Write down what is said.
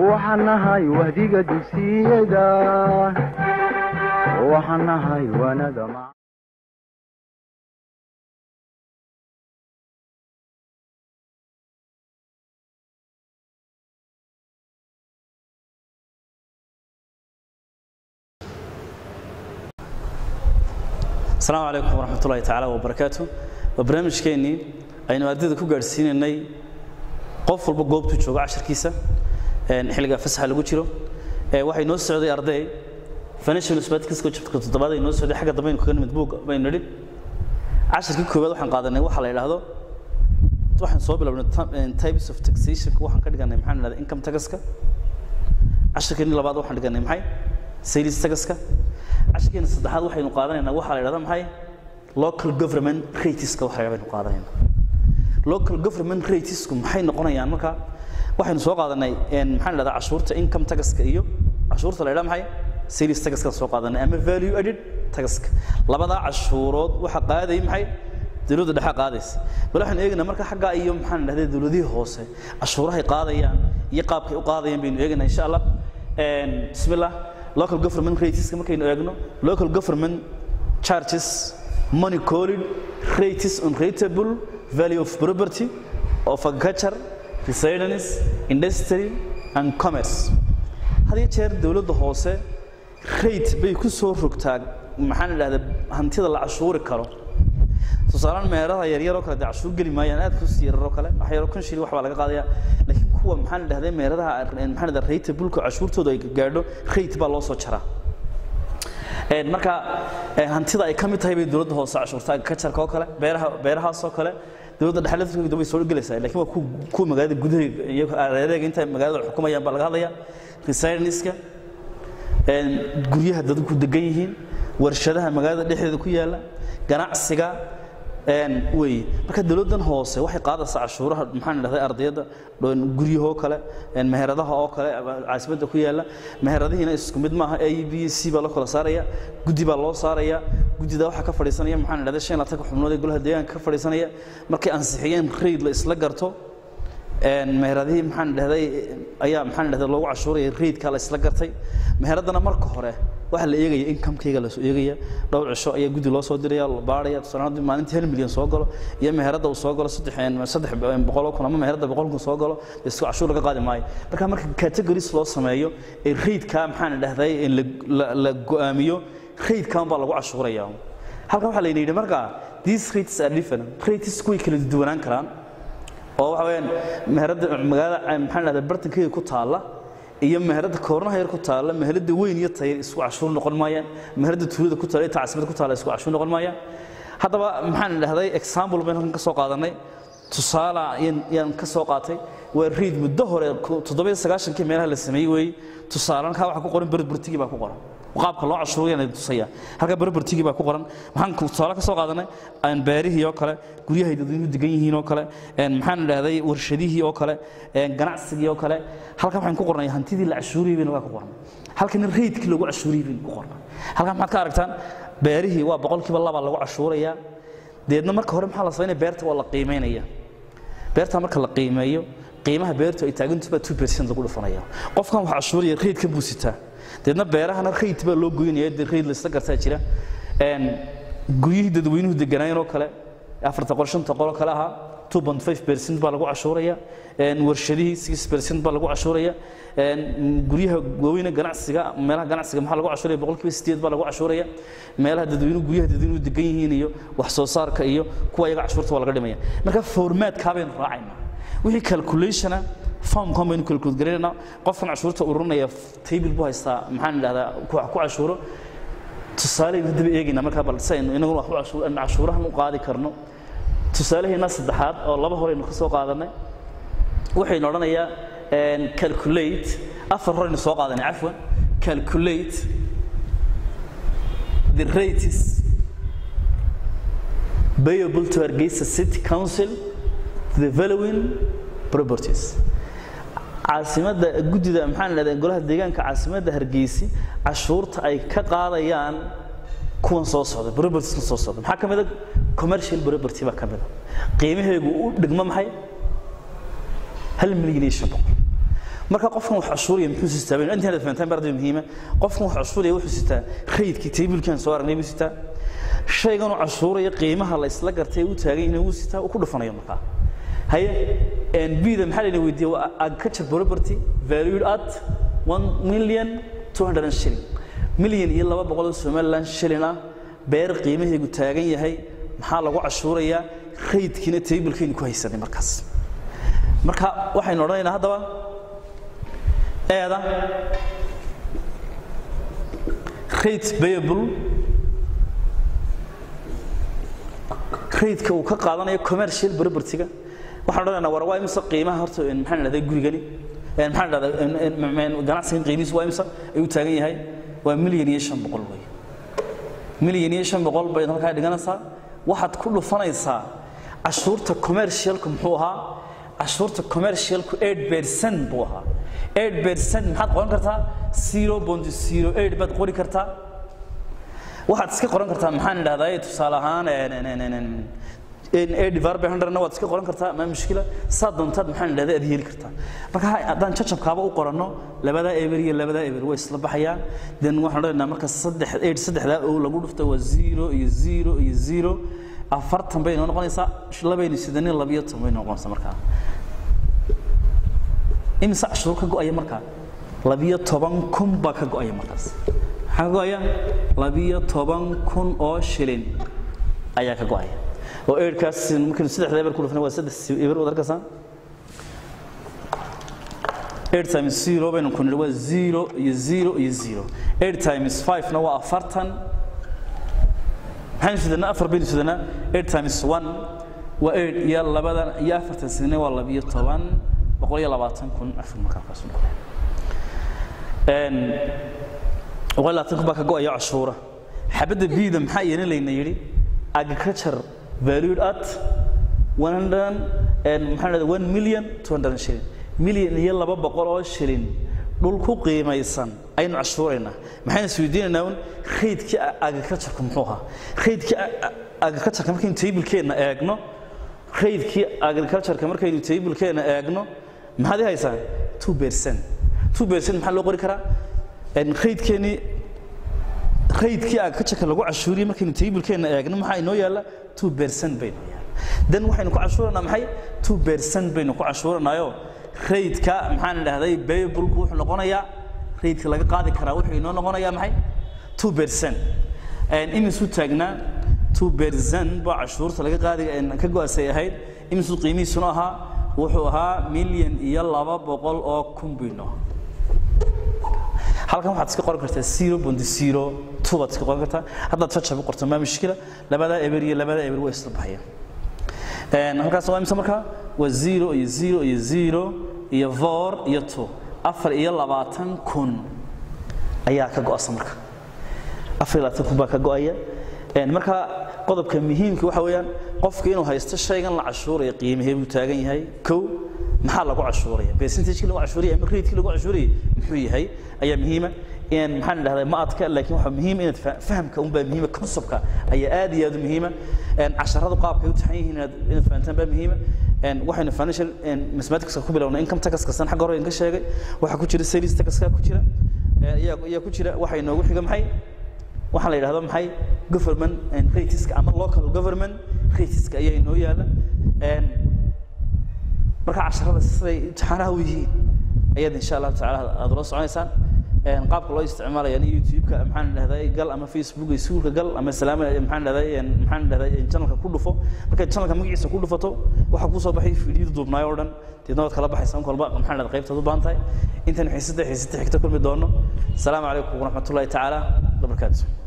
waxaan nahay wahdiga dugsiyada waxaan nahay waanada asalaamu calaykum waraxmat ullahi tacaala wabarakaatu waa barnaamijkeennii aynu ardayda ku gaadhsiinaynay qof walba goobtuu joogo casharkiisa xilliga fasaxa lagu jiro waxay noo socday arday financial mathematics chapterka toddobaad ay noo socday xagga dambe aynu kaga nimid buug baynu nidhi casharkii koowaad waxaan qaadanay waxa la yidhaahdo waxaan soo bilownay types of taxationka waxaan ka dhiganay maxaan idhahdaa income taxka casharkeennii labaad waxaan dhiganay maxay sales taxka casharkeena saddexaad waxaynu qaadanaynaa waxaa la yidhahdaa maxay local government rateska waxa la baynu qaadanaynaa local government ratesku maxay noqonayaan marka waxaynu soo qaadanay maxaan idhahdaa cashuurta income taxka iyo cashuurta la yidhaha maxay sales taxka soo qaadanay ama value added taxka labadaa cashuurood waxa qaadayay maxay dawladda dhexe qaadaysa bal waxaan eegaynaa marka xaggaa iyo maxaan idhahdaa dawladihii hoose cashuurahay qaadayaan iyo qaabkay u qaadayaan baynu eegaynaa insha allah bismillah local government rateska markaynu eegno local government charges money called rates on rateable value of property of agriculture residence industry and commerce had iyo jeer dawladda hoose rate bay ku soo rogtaa maxaan idhahdaa hantida la cashuuri karo tusaalaan meeraha yaryar oo kale dee cashuur geli maayaan aad kus yarar oo kale wax yaro kun shilin wax baa laga qaadaya laakiin kuwa maxaan idhahdaa meeradaha maxaan idhahdaa rate bulka cashuurtooda ay gaadho rate baa loo soo jaraa marka hantida ay ka mid tahay bay dawladda hoose cashuurta agricultureka oo kale beeraha beerahaas oo kale dawladda dhexe laftirkeeda way soo gelaysaa laakiin waa kuwa magaalada gudaha iyo areeraga inta magaalada xukumayaan baa laga hadlaya residenska guryaha dadku degan yihiin warshadaha magaalada dhexdeeda ku yaala ganacsiga wey marka dawladdan hoose waxay qaadaysaa cashuuraha maxaan idhahday ardayda guryahoo kale meheradaha oo kale caasimadda ku yaala meheradihiina isku mid maaha a b c baa loo kala saaraya guddi baa loo saaraya guddida waxaa ka fadhiisanaya maxaan idhahday shan laatan xubnood ee golaha deegaanka ka fadhiisanaya markay ansixiyeen raid la isla garto meheradihii maxaan idhahday ayaa maxaan idhahday loogu cashuuraya raidka la isla gartay meheradana marka hore waxaa la eegaya incomekayga lasoo eegaya dhowr cisho ayaa guddi loo soo diraya la baaraya tusaale maalintii hal milyan soo galo iyo meherada uu soo galo saddex saddex boqoloo kun ama meherada boqol kun soo galo isku cashuur laga qaadi maayo marka marka categories loo sameeyo ee raidka maxaan idhahday la go'aamiyo raidkan baa lagu cashuuraya halkan waxaa la yidhi marka these rates are different rates way kala duwanaan karaan oo waxa weeyaan meherada magaalada maxaan idhahdaa bartankeyga ku taalla iyo meherada koornaha yar ku taalla meherada weyn iyo tayar isku cashuur noqon maayaan meherada tuulada ku taalla iyo tacsimada ku taalla isku cashuur noqon maayaan haddaba maxaan idhahday example baynu halkan ka soo qaadanay tusaale yaan ka soo qaatay waa riid muddo hore toddobiyo sagaashankii meelaha la sameeyey weeye tusaale halkaa waxaa ku qoran berbertigii baa ku qoran qaabka loo cashuurayana tusaya halka berbertigii baa ku qoran waxaan tusaale ka soo qaadanay beerihii oo kale guryahay dadweynuhu degan yihiin oo kale maxaan idhahday warshadihii oo kale ganacsigii oo kale halkan waxaan ku qornay hantidii la cashuuriyey bayna waa ku qornay halkan raydkii lagu cashuuriyey bayna ku qornay halkan maxaad ka aragtaan beerihii waa boqolkiiba laba lagu cashuurayaa deedna marka hore maxaa la samaynaya beerta waa la qiimeynaya beerta marka la qiimeeyo qiimaha beertu ay taagantuba two percent lagu dhufanaya qofkan wax cashuuraya raydka buu sitaa deedna beerahana rayd baa loo goynaya dee rayd laisla gartaa jira guryihii dadweynuhu deganaayeen oo kale afarta qol shanta qol oo kale ahaa two point five percent baa lagu cashuuraya warshadihii six percent baa lagu cashuuraya guryaha waaweyne ganacsiga meelaha ganacsiga maxaa lagu cashuuraya boqolkiiba sideed baa lagu cashuuraya meelaha dadweynuhu guryaha dadweynuhu degan yihiin iyo wax soo saarka iyo kuwa iyaga cashuurta waa laga dhimaya marka formaatkaa baynu raacaynaa wixii calculationa formkan baynu calculate garanaynaa qofkan cashuurta ururinaya table buu haystaa maxaan idhahdaa ku cashuuro tusaaleynu haddaba eegaynaa markaa bal si aynu inaguna wax cashuurahan u qaadi karno tusaalaheena saddexaad oo laba horeynu ka soo qaadanay waxaynu odhanayaa calculate afar horeynu soo qaadanay cafwan calculate the rates payable to Hargeysa City Council to the following properties caasimadda guddida maxaan idhahdaa golaha deegaanka caasimadda hargeysi cashuurta ay ka qaadayaan kuwan soo socda propertieskan soo socda maxaa ka mid a commercial property baa ka mid a qiimaheegu u dhigmo maxay hal milyan iyo shan boqol marka qofkan wax cashuuraya muxuu sitaa baynu intaanad fahantaan barday muhiima qofkan wax cashuuraya wuxuu sitaa raydkii taybilkan soo aragnay buu sitaa shaygan uu cashuuraya qiimaha la isla gartay uu taagan yahay wuu sitaa uu ku dhufanayo markaa haye bida maxaa layna weydiiyey waa agriculture property valued at one million two hundred and shilling milyan iyo laba boqol oo somaliland shilling ah beer qiimaheegu taagan yahay maxaa lagu cashuurayaa raydkiina taybilkaynu ku haysanay markaas marka waxaynu odhanaynaa haddaba eeda rate payable raydka uu ka qaadanayo commercial property-ga waxaan odhanaynaa war waa imisa qiimaha horta maxaan idhahdaa gurigani maxaan idhahdaa ganacsigan qiimihiisu waa imisa ayuu taagan yahay waa milyan iyo shan boqol wey milyan iyo shan boqol bayd halkaa dhiganaysaa waxaad ku dhufanaysaa cashuurta commercialku muxuu ahaa cashuurta commercialku eight percent buu ahaa eight percent maxaad qoran kartaa zero point zero eight baad qori kartaa waxaad iska qoran kartaa maxaan idhahdaa tusaale ahaan divided by hundredna waad iska qoran kartaa ma mushkila saa doontaad maxaan idhahdaa aad yeeli kartaa marka haddaan jajabkaaba u qoranno labadaa eber iyo labadaa eber way isla baxayaan then waxaan odhanaynaa marka saddex eight saddexdaa oo lagu dhufta waa zero iyo zero iyo zero afartan bay noo noqonaysaa labaynu sidanin labiyo toban bay noqonaysaa markaa imise cashuur ka go'aya markaa labiyo toban kun baa ka go'aya markaas maxaa ka go'aya labiyo toban kun oo shilin ayaa ka go'aya oo eedhkaas markaynu saddexda eber ku dhufnay waa saddex eber wad arkaysaa eight times zero baynu ku nidhi waa zero iyo zero iyo zero eight times five-na waa afartan maxaynu sidanaa afar baynu sidanaa eight times one waa eight iyo labadan iyo afartan sidna waa labiyo toban boqol iyo labaatan kun afar markaa kaas noqonaya boqol iyo labaatan kun baa ka go'aya cashuura xabadda biida maxaa iyana layna yidhi agriculture valued at 100 and maxaa dhahdaa 1 million 200 shilling million iyo laba boqol oo shilling dhul ku qiimaysan aynu cashuuraynaa maxaynu isweydiinaynaa un raydkii agricultureka muxuu ahaa raydkii agricultureka markaynu tablekeenna eegno raydkii agricultureka markaynu tablekeenna eegno maxaad i haysaa 2 percent 2 percent maxaa loo qori karaa raydkeenii raydkii agricultureka lagu cashuuriyey markaynu tablekeenna eegno maxaa inoo yaalla 2 percent baynu yaalla dan waxaynu ku cashuuranaa maxay 2 percent baynu ku cashuuranaayo raydka maxaan idhahday babulku wuxuu noqonayaa raydka laga qaadi karaa wuxuu inoo noqonayaa maxay 2 percent imisuu taagnaa 2 percent baa cashuurta laga qaadi ka go-asay ahayd imisuu qiimihiisuna ahaa wuxuu ahaa milyan iyo laba boqol oo kun baynu halkan waxaad iska qoran kartaa zero point zero two baad iska qoran kartaa haddaad jajab u qorto maa mushkila labadaa eber iyo labadaa eber way isla baxayaan halkaas waa imse markaa waa zero iyo zero iyo zero iyo four iyo two afar iyo labaatan kun ayaa ka go'asa marka afar iyo labaatan kun baa ka go'aya marka qodobka muhiimka waxa weeyaan qofka inuu haysto shaygan la cashuuraya qiimahee buu taagan yahay kow maxaa lagu cashuuraya percentage lagu cashuuraya ama rate lagu cashuuraya muxuu yahay ayaa muhiima in maxaan idhahdaa ma adka laakiin waxa muhiim inaad fahamka un baa muhiima conceptka ayaa aad iyo aad u muhiima casharadu qaabka ay u taxan yihiin inaad inaad fahantaan baa muhiima waxaynu financial mathematicska ku bilownay income tax kasan xagga hore ka sheegay waxaa ku jira sales taxka ku jira ayaa ayaa ku jira waxa inoogu xiga maxay waxaa la yidhahdo maxay government rateska ama local government rateska ayaa inoo yaala marka casharada siday imtixaanaha u yihiin ayaad insha allahu tacaala aad ula soconaysaan qaabka loo isticmaalaya youtube-ka maxaan dhahday gal ama facebook iskuulka gal ama salaam maxaan dhahday maxaan dhahday channelka ku dhufo marka channelka magaciisa ku dhufato waxa ku soo baxay fiidiyada duubnaay oo dhan deedna waad kala baxaysaa in kolba maxaan dhahday qaybtaad u baahan tahay intan xiisada xiisada xigta kulmi doono asalaamu calaykum waraxmatullahi tacaala wabarakaatu